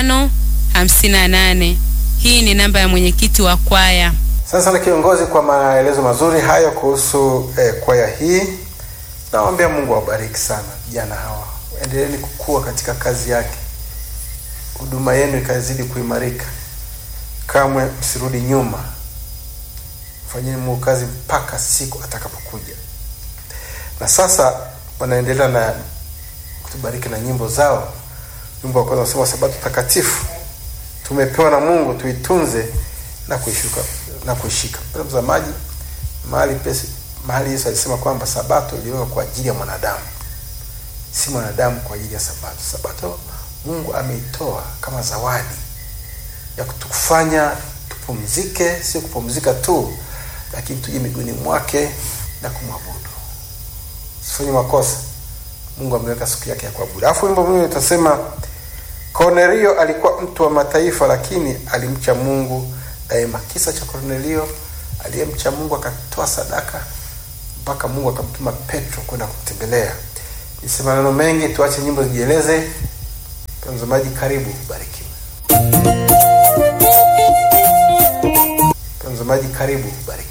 tano hamsini na nane. Hii ni namba ya mwenyekiti wa kwaya. Asante sana kiongozi kwa maelezo mazuri hayo kuhusu eh, kwaya hii. Nawaambia Mungu awabariki sana vijana hawa, endeleeni kukua katika kazi yake, huduma yenu ikazidi kuimarika, kamwe msirudi nyuma, fanyeni Mungu kazi mpaka siku atakapokuja. Na sasa wanaendelea na kutubariki na nyimbo zao. Wimbo wa kwanza unasema sabato takatifu tumepewa na Mungu tuitunze na kuishuka na kuishika. Mpendwa mtazamaji, mahali pesi mahali Yesu alisema kwamba sabato iliwekwa kwa ajili ya mwanadamu, si mwanadamu kwa ajili ya sabato. Sabato Mungu ameitoa kama zawadi ya kutufanya tupumzike, sio kupumzika tu, lakini tuje miguuni mwake na kumwabudu. Sifanye makosa. Mungu ameweka siku yake ya kuabudu. Alafu wimbo mwingine utasema Kornelio alikuwa mtu wa mataifa, lakini alimcha Mungu daima. Kisa cha Kornelio aliyemcha Mungu akatoa sadaka mpaka Mungu akamtuma Petro kwenda kumtembelea. Nisema maneno mengi, tuache nyimbo zijieleze. Mtazamaji, karibu, barikiwe. Mtazamaji, karibu, barikiwe.